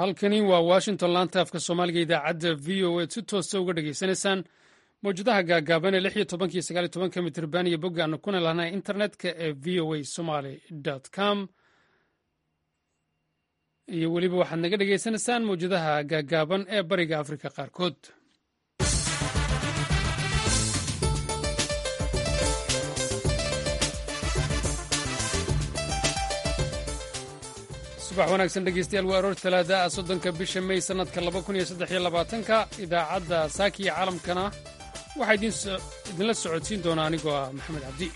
halkani waa washington laanta afka soomaaliga idaacadda v o a si toosa uga dhegaysanaysaan mawjadaha gaagaaban ee lix iyo tobanka iyo sagaal iyo tobanka mitirban iyo bogga aanu kuna lahnay internetka ee v o a somaly com iyo weliba waxaad naga dhegaysanaysaan mawjadaha gaagaaban ee bariga afrika qaarkood subax wanaagsan dhegeystayaal waa aroor talaada ah soddonka bisha mey sannadka laba kun iyo saddex iyo labaatanka idaacadda saaki iyo caalamkana waxaa idinla socodsiin doonaa anigoo ah maxamed cabdi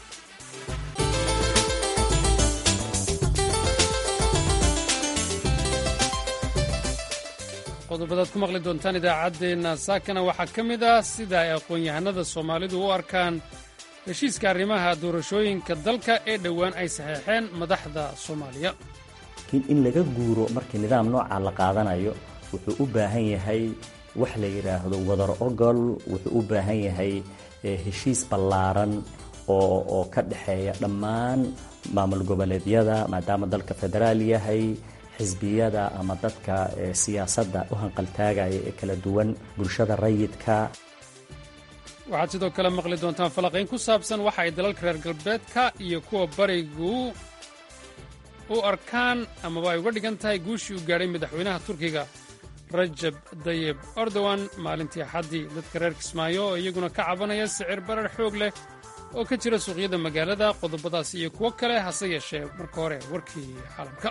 qodobadaad ku maqli doontaan idaacaddeenna saakana waxaa ka mid ah sida ay aqoon-yahanada soomaalidu u arkaan heshiiska arrimaha doorashooyinka dalka ee dhowaan ay saxeexeen madaxda soomaaliya laakiin in laga guuro markii nidaam noocaa la qaadanayo wuxuu u baahan yahay wax la yidhaahdo wadar ogol wuxuu u baahan yahay heshiis ballaaran oo oo ka dhexeeya dhammaan maamul goboleedyada maadaama dalka federaal yahay xisbiyada ama dadka siyaasadda u hanqaltaagaya ee kala duwan bulshada rayidka waxaad sidoo kale maqli doontaan falaqayn ku saabsan waxa ay dalalka reer galbeedka iyo kuwa barigu u arkaan amaba ay uga dhigan tahay guushii u gaadhay madaxweynaha turkiga rajab dayib erdogan maalintii axaddii dadka reer kismaayo oo iyaguna ka cabanaya sicir barar xoog leh oo ka jira suuqyada magaalada qodobadaas iyo kuwo kale hase yeeshee marka hore warkii caalamka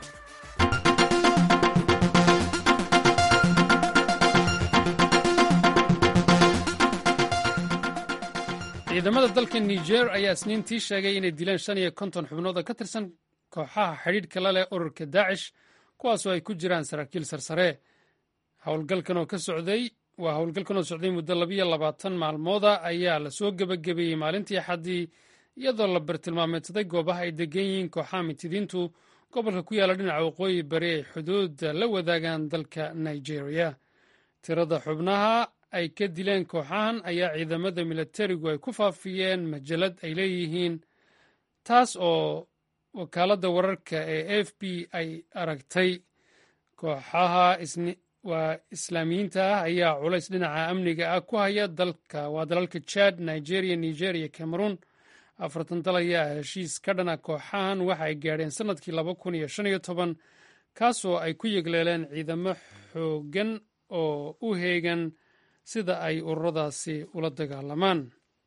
ciidamada dalka niger ayaa isniintii sheegay inay dileen shan iyo konton xubnood oo ka tirsan kooxaha xidhiidhka la leh ururka daacish kuwaasoo ay ku jiraan saraakiil sarsare howlgalkan oo ka socday waa howlgalkan oo socday muddo labiyo labaatan maalmooda ayaa lasoo gebagabeeyey maalintii axaddii iyadoo la bartilmaameedsaday goobaha ay degan yihiin kooxaha mitidiintu gobolka ku yaalla dhinaca waqooyi bari ay xuduudda la wadaagaan dalka nigeria tirada xubnaha ay ka dileen kooxahan ayaa ciidamada milatarigu ay ku faafiyeen majalad ay leeyihiin taas oo wakaaladda wararka ee a f b ay aragtay kooxaha waa islaamiyiinta ah ayaa culays dhinaca amniga ah ku haya dalka waa dalalka jad nigeria niger iyo cameroon afartan dal ayaa heshiis ka dhana kooxahan waxa ay gaadheen sannadkii laba kun iyo shan iyo toban kaasoo ay ku yegleeleen ciidamo xoogan oo u heegan sida ay ururadaasi ula dagaalamaan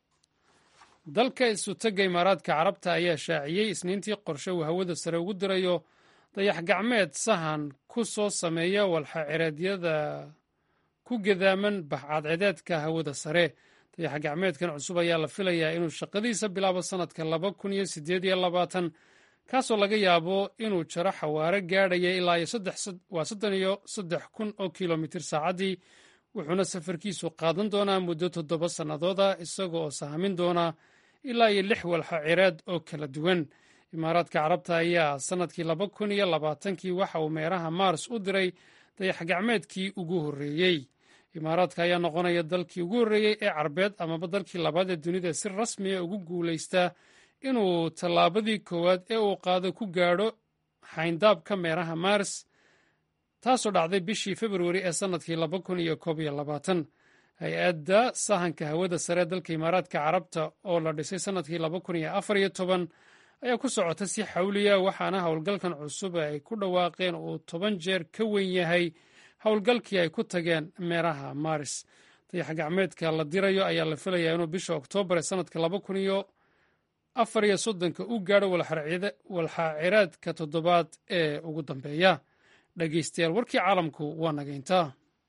dalka isutagga imaaraadka carabta ayaa shaaciyey isniintii qorshe uu hawada sare ugu dirayo dayax gacmeed sahan ku soo sameeya walxa cireedyada ku gadaaman baxcadcedeedka hawada sare dayax gacmeedkan cusub ayaa la filayaa inuu shaqadiisa bilaabo sannadka laba kun iyo siddeed iyo labaatan kaasoo laga yaabo inuu jaro xawaare gaadhaya ilaa iyo waa soddon iyo saddex kun oo kilomitir saacaddii wuxuuna safarkiisu qaadan doonaa muddo toddoba sannadooda isaga oo sahamin doona ilaa iyo lix walxa cireed oo kala duwan imaaraadka carabta ayaa sannadkii laba kun iyo labaatankii waxa uu meeraha mars u diray dayax gacmeedkii ugu horreeyey imaaraadka ayaa noqonaya dalkii ugu horreeyey ee carbeed amaba dalkii labaad ee dunida si rasmiya ugu guulaysta inuu tallaabadii koowaad ee uu qaado ku gaadho xayndaabka meeraha mars taasoo dhacday bishii februari ee sannadkii laba kun iyo koob iyo labaatan hay-adda sahanka hawada sare dalka imaaraadka carabta oo la dhisay sannadkii laba kun iyo afar iyo toban ayaa ku socota si xawliya waxaana howlgalkan cusub ay ku dhawaaqeen uu toban jeer ka weyn yahay howlgalkii ay ku tageen meeraha maris dayax gacmeedka la dirayo ayaa la filayaa inuu bisha oktoobar ee sannadka laba kun iyo afar iyo soddonka u gaadho walxacireedka toddobaad ee ugu dambeeya dhegeystayaal warkii caalamku waa nagayntaa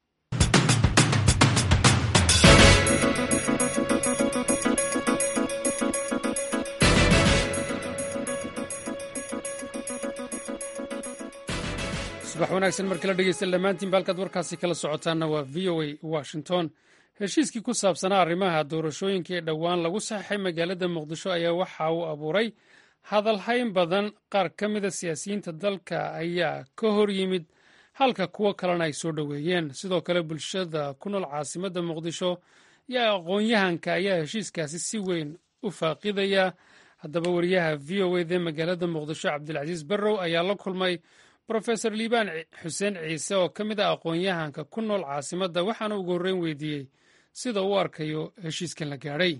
subax wanaagsan mar kale dhegeystayaal dhammaantiin baalkaad warkaasi kala socotaanna waa v o a washington heshiiskii ku saabsanaa arrimaha doorashooyinka ee dhowaan lagu saxeixay magaalada muqdisho ayaa waxa uu abuuray hadalhayn badan qaar ka mida siyaasiyiinta dalka ayaa ka hor yimid halka kuwo kalena ay soo dhoweeyeen sidoo kale bulshada ku nool caasimadda muqdisho iyo aqoon-yahanka ayaa heshiiskaasi si weyn u faaqidaya haddaba wariyaha v o ed ee magaalada muqdisho cabdilcasiis barrow ayaa la kulmay rofesor liibaan xuseen ciise oo ka mid ah aqoon-yahanka ku nool caasimadda waxaana ugu horreyn weydiiyey sida uu arkayo heshiiskan la gaadhay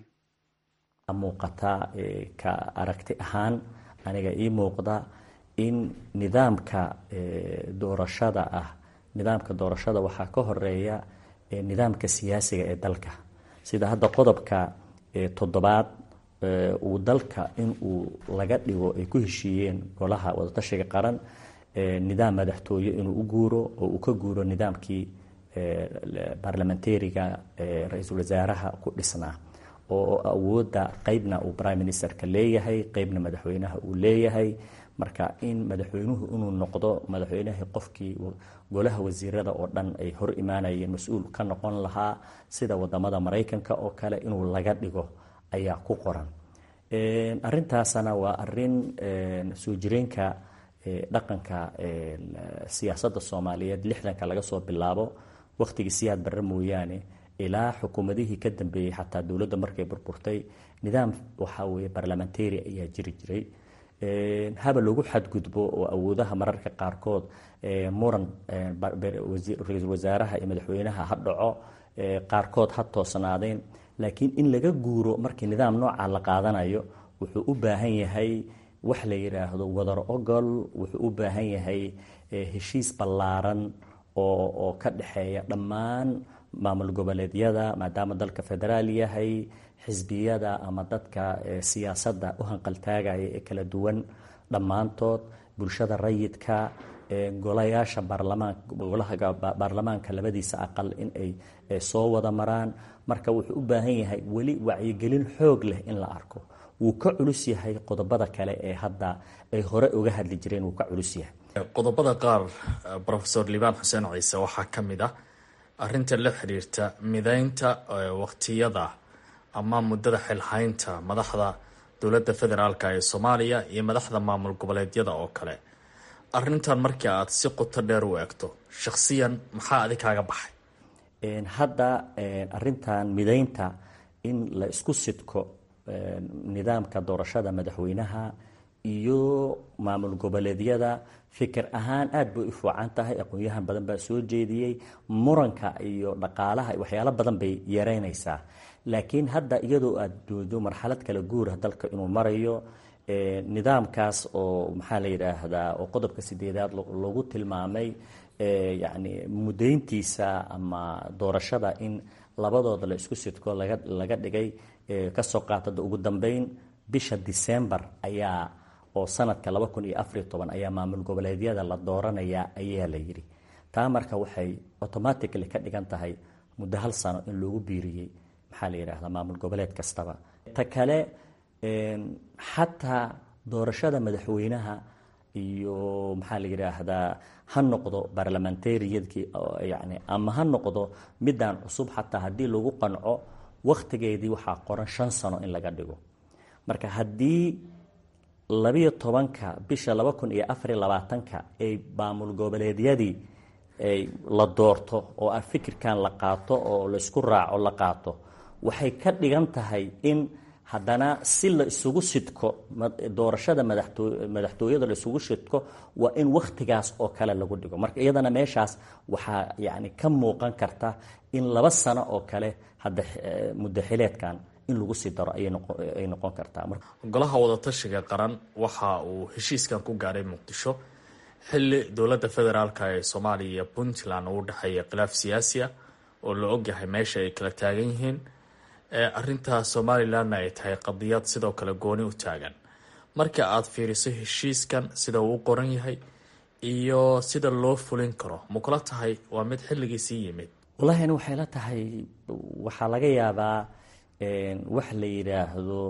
muuqata ka aragti ahaan aniga ii muuqda in nidaamka doorashada ah nidaamka doorashada waxaa ka horeeya nidaamka siyaasiga ee dalka sida hadda qodobka toddobaad uu dalka in uu laga dhigo ay ku heshiiyeen golaha wadatashiga qaran nidaam madaxtooye inuu u guuro oo uu ka guuro nidaamkii barlamentariga ra-iisul wasaaraha ku dhisnaa oo awoodda qeybna uu prime ministerka leeyahay qeybna madaxweynaha uu leeyahay marka in madaxweynuhu inuu noqdo madaxweynahii qofkii golaha wasiirada oo dhan ay hor imaanayeen mas-uul ka noqon lahaa sida wadamada maraykanka oo kale inuu laga dhigo ayaa ku qoran arintaasna waa arin soo jireenka dhaqanka siyaasadda soomaaliyeed lixdanka laga soo bilaabo wakhtigii siyaad barre mooyaane ilaa xukuumadihii ka dambeeyey xataa dowladda markay burburtay nidaam waxaa weeye barlamentary ayaa jiri jiray haba lagu xadgudbo oo awoodaha mararka qaarkood muran ra-iisul wasaaraha iyo madaxweynaha ha dhaco qaarkood ha toosnaadeen laakiin in laga guuro markii nidaam nooca la qaadanayo wuxuu u baahan yahay wax la yidhaahdo wadar ogol wuxuu u baahan yahay heshiis ballaaran oo oo ka dhexeeya dhammaan maamul goboleedyada maadaama dalka federaal yahay xisbiyada ama dadka siyaasadda u hanqaltaagaya ee kala duwan dhammaantood bulshada rayidka golayaasha baarlamaanka labadiisa aqal in ay soo wada maraan marka wuxuu u baahan yahay weli wacyigelin xoog leh in la arko wuu ka culus yahay qodobada kale ee hadda ay hore uga hadli jireen wuu ka culus yahay qodobada qaar rofesor liibaan xuseen ciise waxaa ka mid ah arinta la xiriirta mideynta waqtiyada ama muddada xilhaynta madaxda dowladda federaalk ee soomaaliya iyo madaxda maamul goboleedyada oo kale arintan markii aad si qoto dheer u eegto shakhsiyan maxaa adi kaaga baxay hadda arintan mideynta in la isku sidko nidaamka doorashada madaxweynaha iyo maamul goboleedyada fikir ahaan aada bay u fiican tahay aqoon-yahan badan baa soo jeediyey muranka iyo dhaqaalaha waxyaalo badan bay yareynaysaa laakiin hadda iyadoo aada doodo marxalad kala guura dalka inuu marayo nidaamkaas oo maxaa la yidhaahdaa oo qodobka sideedaad lagu tilmaamay yacni mudayntiisa ama doorashada in labadooda la isku sidko laga laga dhigay kasoo qaatada ugu dambeyn bisha december ayaa oo sanadka laba kun iyo afariyo toban ayaa maamul goboleedyada la dooranayaa ayaa la yidhi taa marka waxay automatically ka dhigan tahay muddo hal sano in loogu biiriyey maxaa la yidhaahdaa maamul goboleed kastaba ta kale xataa doorashada madaxweynaha iyo maxaa la yidhaahdaa ha noqdo barlamantariyadkii yani ama ha noqdo midaan cusub xataa haddii lagu qanco wakhtigeedii waxaa qoran shan sano in laga dhigo marka haddii labiyo tobanka bisha laba kun iyo afariyo labaatanka ay maamul goboleedyadii la doorto oo ah fikirkan la qaato oo laysku raaco la qaato waxay ka dhigan tahay in haddana si la isugu sidko doorashada madaxtooyada la isugu sidko waa in wakhtigaas oo kale lagu dhigo marka iyadana meeshaas waxaa yani ka muuqan karta in laba sano oo kale hadda muddaxileedkan in lagu sii daro ay noqon kartaa golaha wadatashiga qaran waxa uu heshiiskan ku gaadhay muqdisho xili dowladda federaalk ee soomaaliya iyo puntland uu dhexeeya khilaaf siyaasi ah oo la ogyahay meesha ay kala taagan yihiin arinta somalilanna ay tahay qadiyad sidoo kale gooni u taagan marka aad fiiriso heshiiskan sida uu u qoran yahay iyo sida loo fulin karo makula tahay waa mid xilligiisii yimid wallahina waxay la tahay waxaa laga yaabaa wax la yidhaahdo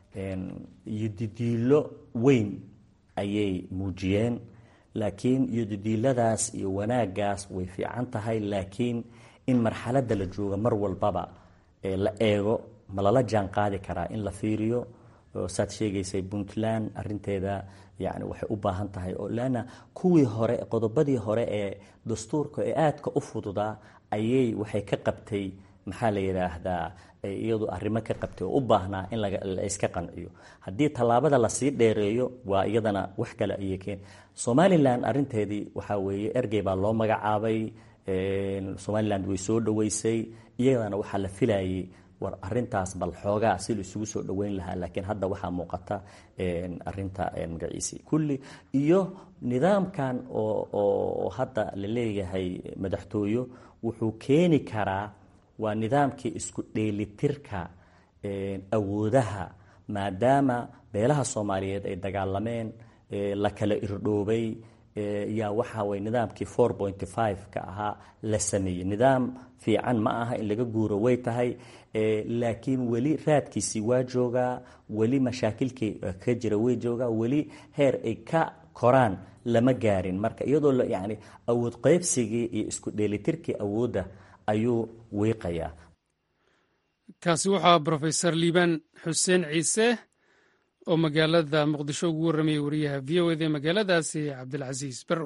yodidiilo weyn ayay muujiyeen laakiin yodidiiladaas iyo wanaagaas way fiican tahay laakiin in marxaladda la jooga mar walbaba la eego ma lala jaan qaadi karaa in la fiiriyo saad sheegaysay puntland arinteeda yani waxay u baahan tahay oo leanna kuwii hore qodobadii hore ee dastuurka ee aadka u fududaa ayay waxay ka qabtay maxaa la yidhaahdaa ay iyadu arrimo ka qabtay oo u baahnaa in la iska qanciyo haddii tallaabada lasii dheereeyo waa iyadana wax kale ayay keen somalilan arinteedii waxaa weeye ergey baa loo magacaabay somaliland way soo dhoweysay iyadana waxaa la filayay war arintaas bal xoogaa si la isugu soo dhoweyn lahaa laakiin hadda waxaa muuqata arinta magaciisi kulli iyo nidaamkan oo hadda la leeyahay madaxtooyo wuxuu keeni karaa waa nidaamkii isku dheelitirka awoodaha maadaama beelaha soomaaliyeed ay dagaalameen la kala irdhoobay yaa waxaa way nidaamkii four pointy five ka ahaa la sameeyey nidaam fiican ma aha in laga guuro way tahay laakiin weli raadkiisii waa joogaa weli mashaakilkii ka jira way joogaa weli heer ay ka koraan lama gaarin marka iyadoo yani awood qaybsigii iyo isku dheelitirkii awoodda ayuu wiiqayaa kaasi waxaa brofesor liibaan xuseen ciise oo magaalada muqdisho ugu warramayay wariyaha v o eda magaaladaasi cabdilcasiis barrow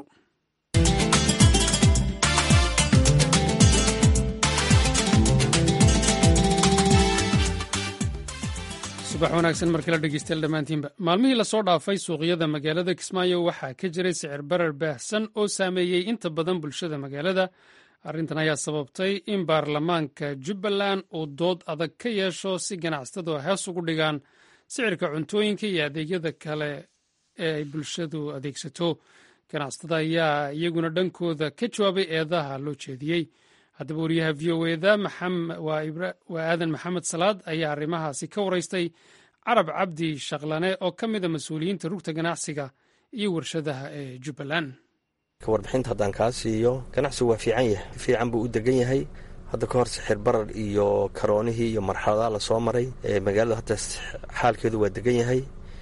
subax wanaagsan mar kale dhegeystayaal dhammaantiinba maalmihii lasoo dhaafay suuqyada magaalada kismaayo waxaa ka jiray sicir barar baahsan oo saameeyey inta badan bulshada magaalada arrintan ayaa sababtay in baarlamaanka jubbaland uu dood adag ka yeesho si ganacsatadu hees ugu dhigaan sicirka cuntooyinka iyo adeegyada kale ee ay bulshadu adeegsato ganacsatada ayaa iyaguna dhankooda ka jawaabay eedaha loo jeediyey haddaba wariyaha v o eda waa aadan maxamed salaad ayaa arrimahaasi ka waraystay carab cabdi shaqlane oo ka mida mas-uuliyiinta rugta ganacsiga iyo warshadaha ee jubbaland warbixinta haddaan kaa siiyo ganacsigu waa fiican yahay fiican buu u degan yahay hadda ka hor sixir barar iyo karoonihii iyo marxaladaha lasoo maray magaalada hadda xaalkeedu waa degan yahay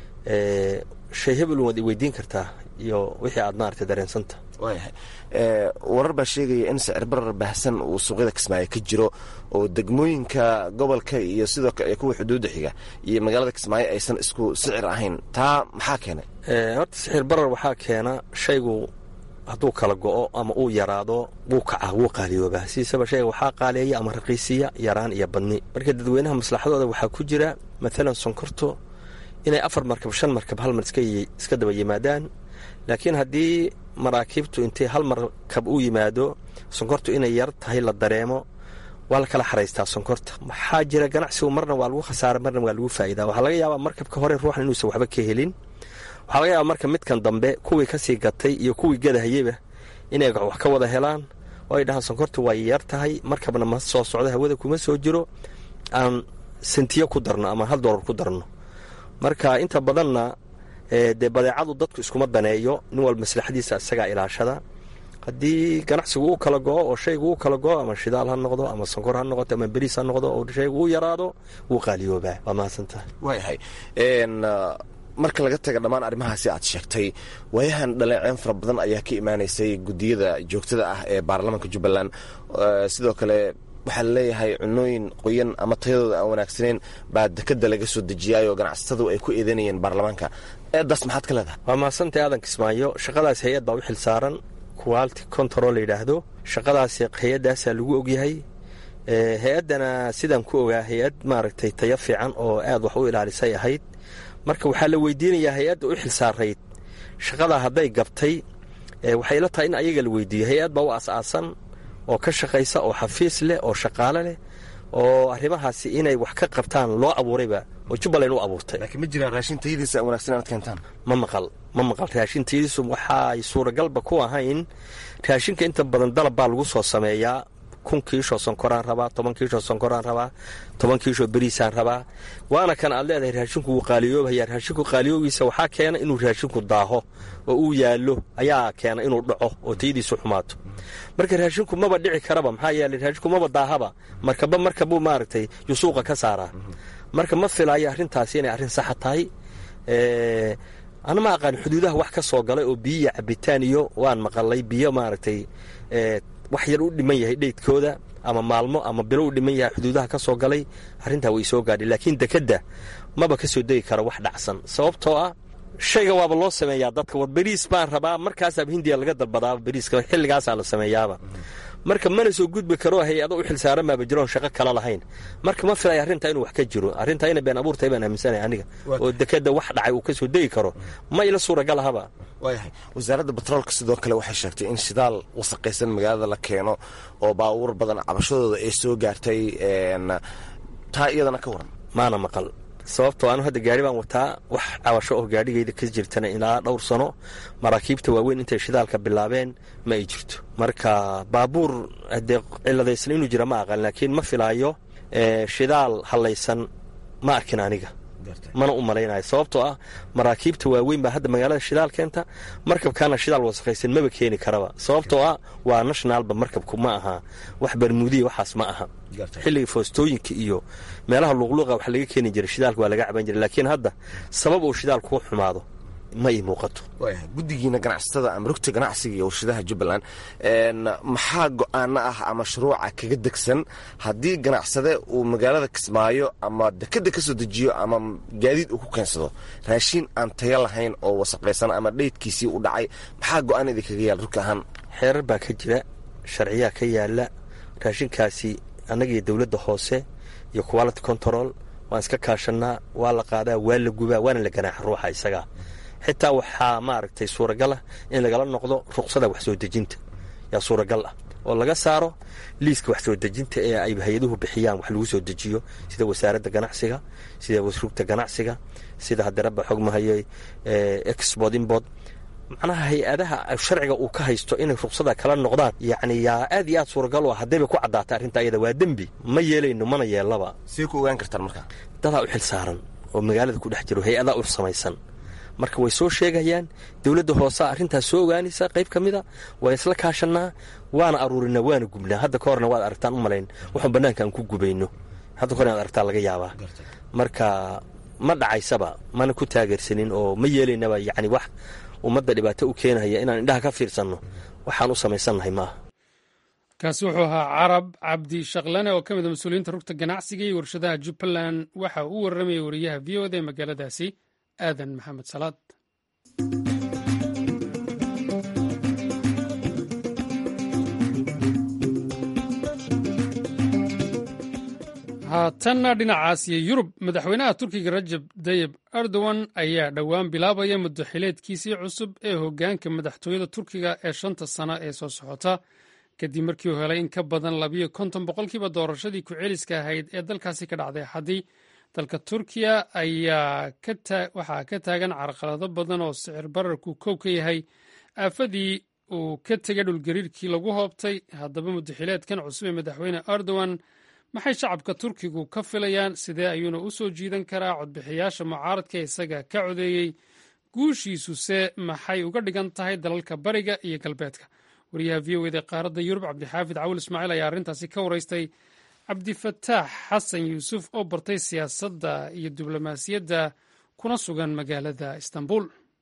shay hebel waad i weydiin kartaa iyo wixii aad maaragtay dareensanta waayahay warar baa sheegaya in sicir barar baahsan uu suuqyada kismaayo ka jiro oo degmooyinka gobolka iyo sidoo kale kuwa xuduudda xiga iyo magaalada kismaayo aysan isku sicir ahayn taa maxaa keenay horta sixir barar waxaa keena shaygu hadduu kala go'o ama uu yaraado wuu kacaa wuu qaaliyoobaa sidiisaba shayga waxaa qaaleeya ama raqiisiya yaraan iyo badni marka dadweynaha maslaxadooda waxaa ku jira maalan sonkorto inay afar markab shan markab hal mar iska daba yimaadaan laakiin haddii maraakiibtu intay hal markab u yimaado sonkortu inay yar tahay la dareemo waa la kala xaraystaa sonkorta maxaa jira ganacsigu marna waa lagu khasaara marna waa lagu faa'idaa waxaa laga yaabaa markabka hore ruuxan inuusan waxba ka helin waxaa laga yaabaa marka midkan dambe kuwii kasii gatay iyo kuwii gadahayeba inay wax ka wada helaan oo ay dhahaan sonkortu waa yar tahay markabna ma soo socdo hawada kuma soo jiro aan sentiyo ku darno ama hal dolar ku darno marka inta badanna dee badeecadu dadku iskuma daneeyo nin walba maslaxadiisa isagaa ilaashada haddii ganacsigu uu kala go'o oo shaygu uu kala go'o ama shidaal ha noqdo ama sonkor ha noqoto ama beriis ha noqdo oo shaygu uu yaraado wuu qaaliyoobaa waa mahadsantahay waayahay marka laga taga dhammaan arrimahaasi aad sheegtay waayahan dhaleeceen fara badan ayaa ka imaanaysay gudiyada joogtada ah ee baarlamaanka jubbaland sidoo kale waxaa laleeyahay cunooyin qoyan ama tayadooda aan wanaagsaneyn baa dekada laga soo dejiyay oo ganacsatadu ay ku eedanayeen baarlamaanka eedaas maxaad ka leedahay waa mahadsantahay aadan kismaayo shaqadaas hay-ad baa u xil saaran quality control la yidhaahdo shaqadaasi hay-addaasaa lagu ogyahay hay-addana sidaan ku ogaa hay-ad maaragtay tayo fiican oo aad wax u ilaalisay ahayd marka waxaa la weydiinayaa hay-adda u xil saarayd shaqadaa hadday gabtay waxay la tahay in ayaga la weydiiyo hay-ad baa u as-aasan oo ka shaqaysa oo xafiis leh oo shaqaale leh oo arrimahaasi inay wax ka qabtaan loo abuurayba oo jubbaland u abuurtay laakiin ma jiraan raashin tayadiisa wanaagsan inaad keentaan ma maqal ma maqal raashin tayadiisu waxaay suuragalba ku ahayn raashinka inta badan dalab baa lagu soo sameeyaa kun kiishoo sonkoraan rabaa toban kiishoo sonkoraan rabaa toban kiishoo beriisaan rabaa waana kan aad leedahay raashinku wuu qaaliyoobhayaa raashinku qaaliyoogiisa waxaa keena inuu raashinku daaho oo uu yaallo ayaa keena inuu dhaco oo tayadiisu xumaato marka raashinku maba dhici karaba maxaa yeeley raashinku maba daahaba markaba markabuu maaragtay yuu suuqa ka saaraa marka ma filaayo arrintaasi inay arrin saxa tahay ana ma aqaan xuduudaha wax ka soo galay oo biyo iyo cabitaan iyo waan maqalay biyo maaragtay wax yar u dhiman yahay dheydkooda ama maalmo ama bilo u dhiman yahay xuduudaha ka soo galay arrintaa way soo gaadhay laakiin dekadda maba ka soo degi kara wax dhacsan sababtoo ah shayga waaba loo sameeyaa dadka war beriis baan rabaa markaasaaba hindiya laga dalbadaaba beriiska xilligaasaa la sameeyaaba marka mana soo gudbi karo hay-ado u xilsaaran baaba jiroon shaqo kala lahayn marka ma filaya arrintaa inuu wax ka jiro arrintaa ina been abuurtahay baan aaminsanaya aniga oo dekeda wax dhacay uu ka soo degi karo ma ila suuragal ahaba waayahay wasaaradda batroolka sidoo kale waxay sheegtay in shidaal wasaqaysan magaalada la keeno oo baabuur badan cabashadooda ay soo gaartay taa iyadana ka waran maana maqal sababtoo anu hadda gaari baan wataa wax cabasho oo gaadhigayda ka jirtana ilaa dhowr sano maraakiibta waaweyn intay shidaalka bilaabeen ma ay jirto marka baabuur hadee ciladaysan inuu jira ma aqaan laakiin ma filaayo shidaal hallaysan ma arkin aniga mana u malaynayo sababtoo ah maraakiibta waaweyn baa hadda magaalada shidaal keenta markabkaana shidaal wasaqaysan maba keeni karaba sababtoo ah waa nationalba markabku ma aha wax bermuudiya waxaas ma aha xilliga foostooyinka iyo meelaha luuqluuqa wax laga keeni jiray shidaalka waa laga caban jiray laakiin hadda sabab uu shidaalku u xumaado ma ii muuqato waayahay guddigiina ganacsatada ama rugta ganacsiga iyo warshadaha jubbaland maxaa go-aano ah ama shuruuca kaga degsan haddii ganacsade uu magaalada kismaayo ama dekeda ka soo dejiyo ama gaadiid uu ku keensado raashiin aan tayo lahayn oo wasaqaysan ama dhaydkiisii u dhacay maxaa go-aan idinkaga yaal rugka ahaan xeerar baa ka jira sharciyaa ka yaala raashinkaasi annagiiyo dowladda hoose iyo quality control waan iska kaashannaa waa la qaadaa waa la gubaa waana la ganaaxa ruuxa isagaa xitaa waxaa maaragtay suuragal ah in lagala noqdo ruqsada wax soo dejinta yaa suuragal ah oo laga saaro liiska wax soo dejinta ee ay hay-aduhu bixiyaan wax lagu soo dejiyo sida wasaaradda ganacsiga sida wasrugta ganacsiga sida hadeeraba xogmahayey export import macnaha hay-adaha sharciga uu ka haysto inay ruqsada kala noqdaan yacni yaa aad iyo aad suuragal u ah haddayba ku caddaata arrinta ayada waa dembi ma yeelayno mana yeellaba see ku ogaan kartaan markaa dadaa u xil saaran oo magaalada ku dhex jiro hay-adaa u samaysan marka way soo sheegayaan dowladda hoosea arrintaas soo ogaanaysa qayb ka mida waan isla kaashannaa waana aruurinaa waana gubnaa hadda ka horna waad aragtaan u malayn waxaan bannaanka aan ku gubayno hadda kahor inaad aragtaan laga yaabaa marka ma dhacaysaba mana ku taageersanin oo ma yeelaynaba yacni wax ummadda dhibaato u keenaya inaan indhaha ka fiirsanno waxaan u samaysannahay ma aha kaasi wuxuu ahaa carab cabdi shaqlane oo ka mid a mas-uuliyiinta rugta ganacsiga iyo warshadaha jubbaland waxa uu u warramayay wariyaha v o da ee magaaladaasi aadan maxamed salaad haatanna dhinacaas iyo yurub madaxweynaha turkiga rajab dayib erdogan ayaa dhowaan bilaabaya muddaxileedkiisii cusub ee hoggaanka madaxtooyada turkiga ee shanta sano ee soo socota kadib markii uu helay in ka badan labiyo konton boqolkiiba doorashadii ku-celiska ahayd ee dalkaasi ka dhacday axaddii dalka turkiya ayaa waxaa ka taagan carqalado badan oo sicir bararku kow ka yahay aafadii uu ka tegay dhulgariirkii lagu hoobtay haddaba muddaxileedkan cusub ee madaxweyne erdogan maxay shacabka turkigu ka filayaan sidee ayuuna u soo jiidan karaa codbixiyaasha mucaaradka isaga ka codeeyey guushiisuse maxay uga dhigan tahay dalalka bariga iyo galbeedka wariyaha v o eda qaaradda yurub cabdixaafid cawil ismaaciil ayaa arrintaasi ka waraystay cabdifataax xasan yuusuf oo bartay siyaasadda iyo diblomaasiyadda kuna sugan magaalada istanbul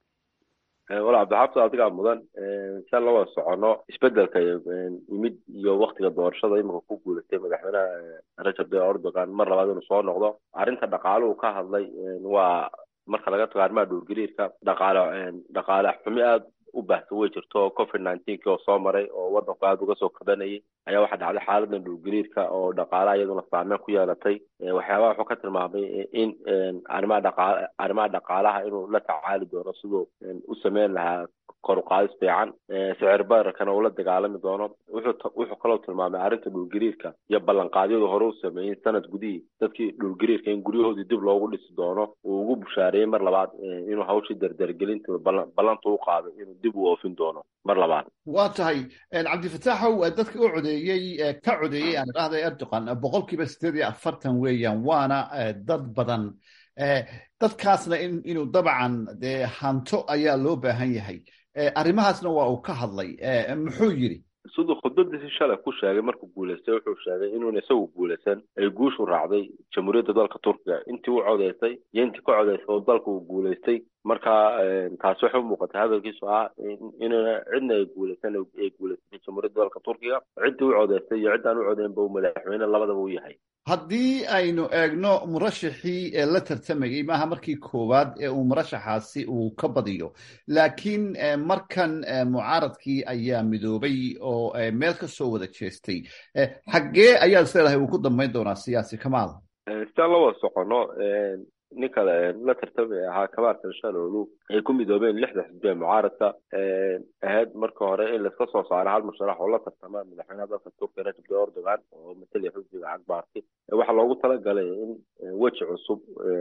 wala cabdixaafid adigaa mudan sian la wada socono isbedelka yimid iyo waktiga doorashada imika ku guulatay madaxweynaha rajab tayyip erdogan mar labaad inuu soo noqdo arrinta dhaqaaluhu ka hadlay waa marka laga tago arrimaha dhulgariirka dhaqaale dhaqaale xumi aada u baahsan way jirto covid nineteenki oo soo maray oo waddanku aada uga soo kabanayay ayaa waxaa dhacday xaaladan dhulgariirka oo dhaqaalaha iyaduna saameyn ku yeelatay waxyaabaha wuxuu ka tilmaamay in arrimaha dhaqaal arrimaha dhaqaalaha inuu la tacaali doono siduu u sameyn lahaa kor u qaadis fiican sicir bararkana uu la dagaalami doono wuxuu wuxuu kaloo tilmaamay arrinta dhulgariirka iyo ballanqaadyadu hore u sameeyey sanad gudihii dadkii dhulgariirka in guryahoodii dib loogu dhisi doono uu ugu bushaareeyey mar labaad inuu hawshii dardargelinta ballanta u qaado inuu dib u oofin doono mar labaad waa tahay cabdifataaxow dadka u codeeyey ka codeeyey aan idhaahda erdogan boqolkiiba sideed iyo afartan weeyaan waana dad badan dadkaasna inuu dabcan dee hanto ayaa loo baahan yahay arrimahaasna waa uu ka hadlay muxuu yidhi siduu khudbadiisi shalay ku sheegay markuu guulaystay wuxuu sheegay inuuna isagu guulaysan ay guushu raacday jamhuuriyadda dalka turkiga intii u codaysay iyo intii ka codaysay oo dalka uu guulaystay marka taasi waxay u muuqatay hadalkiisu ah inuna cidna ay guulaysan ay guulaysatay jamhuuriyadda dalka turkiga ciddii u codeystay iyo ciddaan u codeynba uu madaxweyne labadaba u yahay haddii aynu eegno murashaxii ee la tartamayey maaha markii koowaad ee uu murashaxaasi uu ka badiyo laakiin markan mucaaradkii ayaa midoobay oo meel ka soo wada jeestay xaggee ayaad is leedahay uu ku dambayn doonaa siyaasi kamaal sidaan la wada socono ninka la tartamaya ahaa kamaal kalshalolu ay ku midoobeen lixda xisbi ee mucaaradka ahayd marka hore in laiska soo saaro hal musharax oo la tartama madaxweynaha dalka turkiya rajab tayyip erdogan oo matalaya xisbiga cagbaarti waxaa loogu talagalay in weji cusub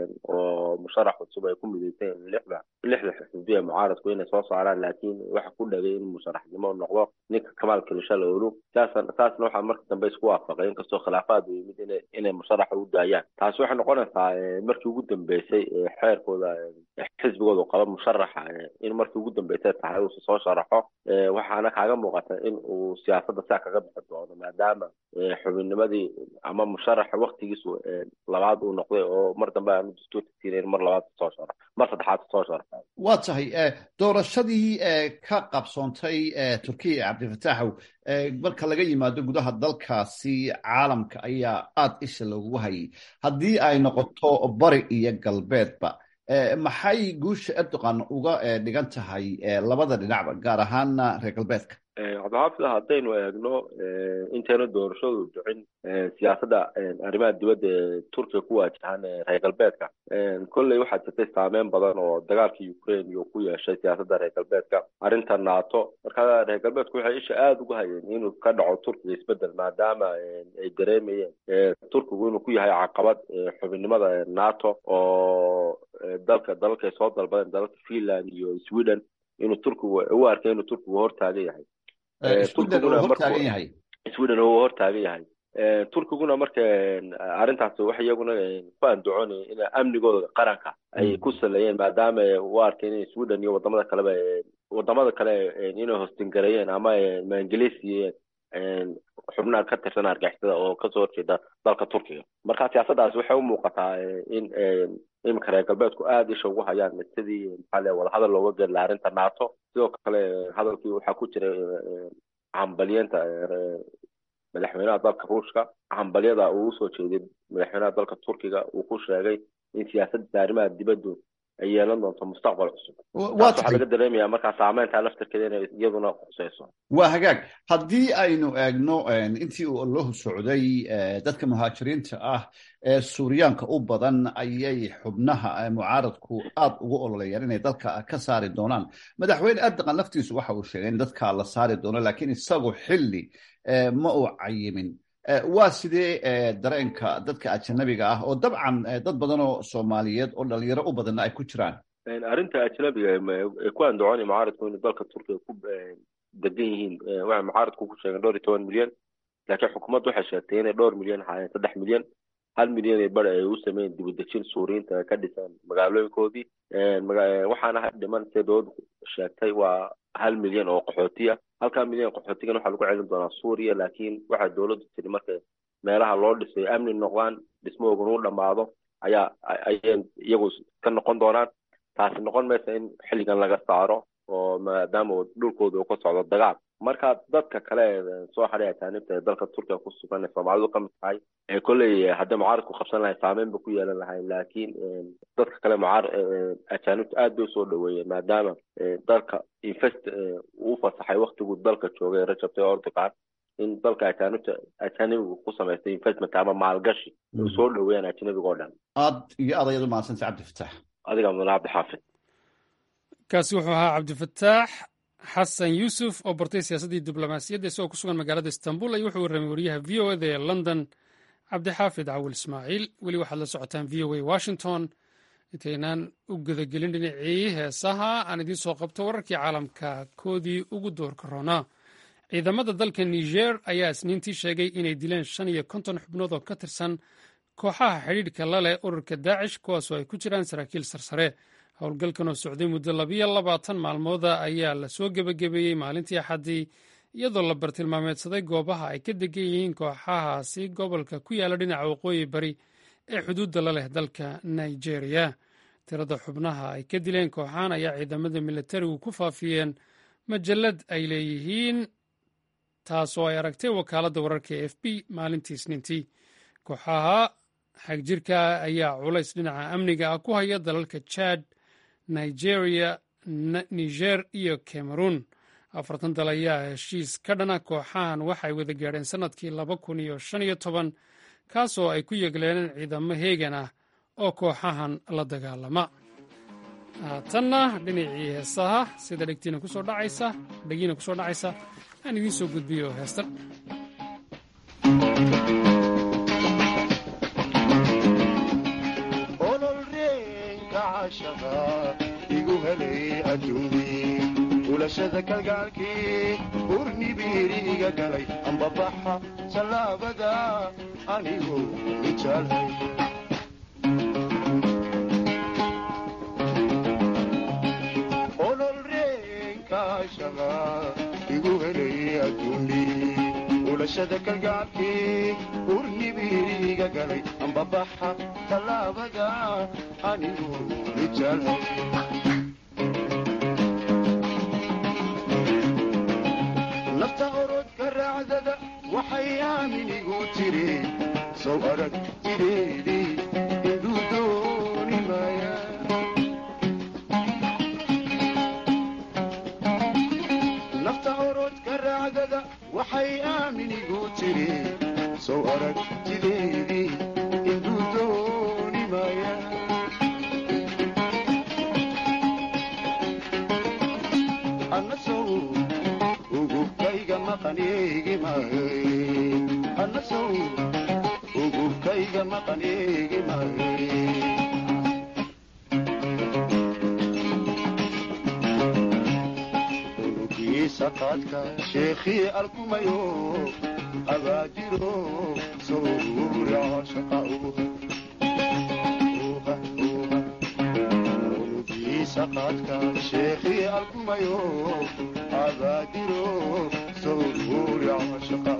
oo musharax cusub ay ku mideyseen lixda lixda xisbi ee mucaaradku inay soo saaraan laakiin waxa ku dhagay in musharaxnimo noqdo ninka kamaal kalshalolu saasna taasna waxaa marka dambe isku waafaqay inkastoo khilaafaad u yimid ina inay musharaxa u daayaan taasi waxay noqonaysaa markii ugu dambeysay xeerkooda xisbigoodu qaba musharaxa in markii ugu dambeysay tahay uusa soo sharaxo waxaana kaaga muuqata in uu siyaasadda saa kaga bixi doono maadaama xubinnimadii ama musharaxa waktigiisu labaad uu noqday oo mar dambe aanu dastuurka siinayn mar labaad soo sharax mar saddexaad soo sharaxa waa tahay doorashadii ka qabsoontay turkiya cabdifataxow marka laga yimaado gudaha dalkaasi caalamka ayaa aada isha loogu hayay haddii ay noqoto bari iyo galbeedba maxay guusha erdogan uga dhigan tahay labada dhinacba gaar ahaana reer galbeedka cabdixaafid haddaynu eegno intayna doorashadu dhicin siyaasadda arrimaha dibadda ee turkiya ku waajahan reer galbeedka kolley waxaa jirtay saameyn badan oo dagaalka ukraine iyo ku yeeshay siyaasadda reer galbeedka arrinta nato marka reer galbeedku waxay isha aada uga hayeen inuu ka dhaco turkiga isbedel maadaama ay dareemayeen turkigu inuu ku yahay caqabad xubinnimada nato oo dalka dalalka ay soo dalbadeen dalalka finland iyo sweden inuu turkigu u arkay inuu turkigu hortaagan yahay sweden uu hortaagan yahay turkiguna marka arrintaas wax iyaguna ku andacoonaya in amnigooda qaranka ay ku saleeyeen maadaama u arkeen in sweden iyo wadamada kaleba wadamada kale inay hostingareeyeen ama maangeliisiyeen xubnaha ka tirsan argixisada oo kasoo horjeeda dalka turkiga marka siyaasaddaas waxay u muuqataa in iminka reer galbeedku aada isha ugu hayaan sidii maxaa le wadahadal looga geli laha arrinta nato sidoo kale hadalkii waxaa ku jiray hambalyeenta madaxweynaha dalka ruushka hambalyada uu usoo jeeday madaxweynaha dalka turkiga uu ku sheegay in siyaasadda arrimaha dibaddu ay yeelan doonto mustaqbal cusub waxaa laga dareemaya markaa saameynta laftarkeeda inay iyaduna quseyso waa hagaag haddii aynu eegno intii uu allahu socday dadka muhaajiriinta ah ee suuriyaanka u badan ayay xubnaha mucaaradku aada ugu ololayaan inay dalka ka saari doonaan madaxweyne erdogan laftiisu waxa uu sheegay in dadka la saari doono laakiin isagu xilli ma uu cayimin waa sidee dareenka dadka ajanabiga ah oo dabcan dad badan oo soomaaliyeed oo dhalinyaro u badanna ay ku jiraan arrinta ajnabiga ee ku andacoonaya mucaaradku inay dalka turkiga ku degan yihiin waxay mucaaradku ku sheegeen dhowr iyo toban milyan laakiin xukuumaddu waxay sheegtay inay dhowr milyan haayeen saddex milyan hal milyan ee bari ay u sameeyeen dibudejin suuriyiinta ay ka dhiseen magaalooyinkoodii waxaana dhiman see dowladdu sheegtay waa hal milyan oo qaxootiya halkaa milyan qaxootigan waxaa lagu celin doonaa suuriya laakiin waxaa dowladdu tiri marka meelaha loo dhisay amni noqdaan dhismahoogana u dhammaado ayaa ayay iyagu ka noqon doonaan taasi noqon maysa in xilligan laga saaro oo maadaama dhulkooda uu ka socdo dagaal marka dadka kale soo hadhay ajaanibta ee dalka turkiga ku sugan ee soomaalidu ka mid tahay ee kolley hadday mucaaradku qabsan lahay saameyn ba ku yeelan lahay laakiin dadka kale mucaar ajaanibta aad bay usoo dhaweeyeen maadaama dalka invest uu fasaxay waktiguu dalka joogay rajab tayyip erdogan in dalka ajaanibta ajaanibigu ku samaystay investment ama maalgashi u soo dhaweeyaan ajnabiga oo dhan aad iyo aad ayaad u mahadsantay cabdifatax adiga mudane cabdixaafid kaasi wuxuu ahaa cabdifataax xasan yuusuf oo bartay siyaasaddii diblomaasiyadda isagoo ku sugan magaalada istanbul ayuu wuxuu warramay wariyaha v o eda ee london cabdixaafid cawil ismaaciil weli waxaad la socotaan v o a washington intaynaan u gudagelin dhinacii heesaha aan idiin soo qabto wararkii caalamka koodii ugu doorka roonaa ciidamada dalka niger ayaa isniintii sheegay inay dileen shan iyo konton xubnood oo ka tirsan kooxaha xidhiidhka la leh ururka daacish kuwaasoo ay ku jiraan saraakiil sarsare howlgalkan oo socday muddo labiyo labaatan maalmooda ayaa lasoo gebagabeeyey maalintii axaddii iyadoo la bartilmaameedsaday goobaha ay ka degan yihiin kooxahaasi gobolka ku yaala dhinaca waqooyi bari ee xuduudda la leh dalka nigeria tirada xubnaha ay ka dileen kooxahan ayaa ciidamada militarigu ku faafiyeen majallad ay leeyihiin taasoo ay aragtay wakaaladda wararka e f b maalintii isniintii kooxaha xagjirka ayaa culays dhinaca amniga ah ku haya dalalka jad nigeria niger iyo cameroon afartan dal ayaa heshiis ka dhana kooxahan waxay wada gaadheen sannadkii laba kun iyo shan iyo toban kaasoo ay ku yegleeleen ciidamo heegan ah oo kooxahan la dagaalama haatanna dhinacii heesaha sida dhegtiina kusoo dhacaysa dhegiina kusoo dhacaysa aan idiin soo gudbiyo heestan igu helay adduunkii ulashada kalgaalkii urnibiiri iga galay ambabaxa tallaabada anigu ijaalhay ololreenkaashaqa igu helay adduunkii ulashada kalgaalkii urnibiiri iga galay ambabaxa tallaabada anigu ijaalhay nafta orodka raacdada waxay aaminigu tiri sow arag jideedii induu dooni maaya nafta orodka raacdada waxay aaminigu tiri sow arag jideedii induu dooni maaya annasow ugubkayga maqaneegi maayo annasow ugubkayga maqaneegi maayo unugiisa qaadka sheekhii alkumayo abaajiro sowraco shaqa unugiisa qaadka sheekhii alkumayo abaadiro sowraco shaqa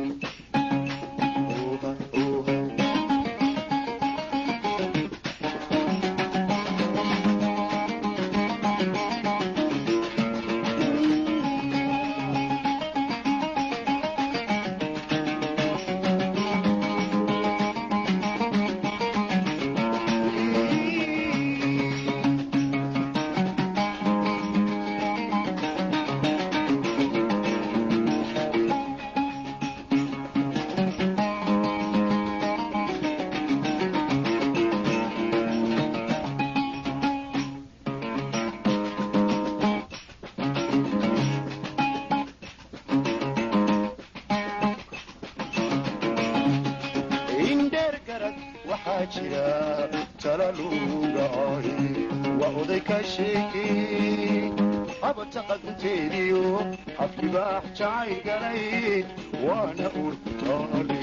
indheer garad waxaa jira talalugaay waa oday ka sheekey habataqadunteediyo afkibaax jacayl galay waana urkutaale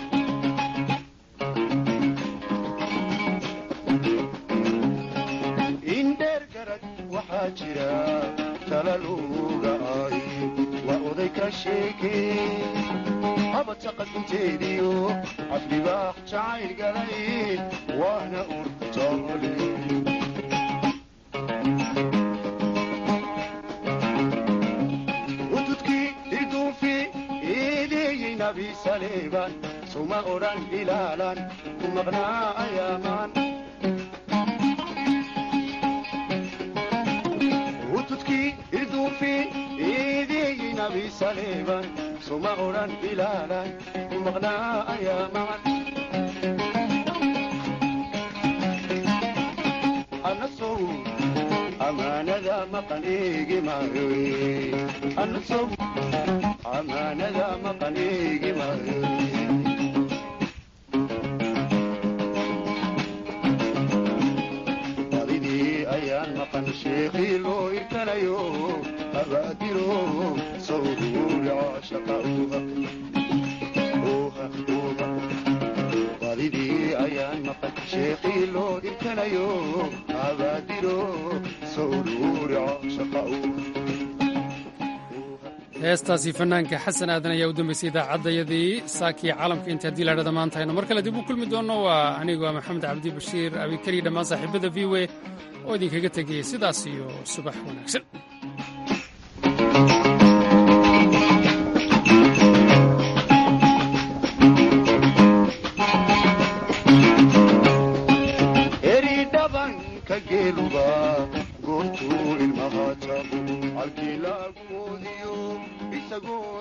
indheer garad waxaa jira talalugaay waa oday ka sheekey habataqadunteediyo afkibaax jacayl galay waana urkutaale ududkii ilduufi eedeeyey nabi saleeban suma odhan ilaalan ku maqnaa ayaamaan ududkii ilduufi eedeeyey nabi saleeban suma odhan ilaalan ku maqnaa ayaamaan anasow amaanada maqan eegi maayo anasow amaanada maqan eegi maayo adidii ayaan maqan sheekhii loo irkanayo abaadiro sawruuraca shaqa uha uha uha adidii ayaan maqan sheekhii loo irkanayo abaadiro sawruuraca shaqa uha heestaasi fanaanka xasan aadan ayaa u dambeysay idaacaddayadii saakii caalamka inta haddii laadhada maanta aynu mar kale dib u kulmi doonno waa anigu waa maxamed cabdi bashiir abikariy dhammaan saaxiibada v o e oo idinkaga tegayay sidaas iyo subax wanaagsan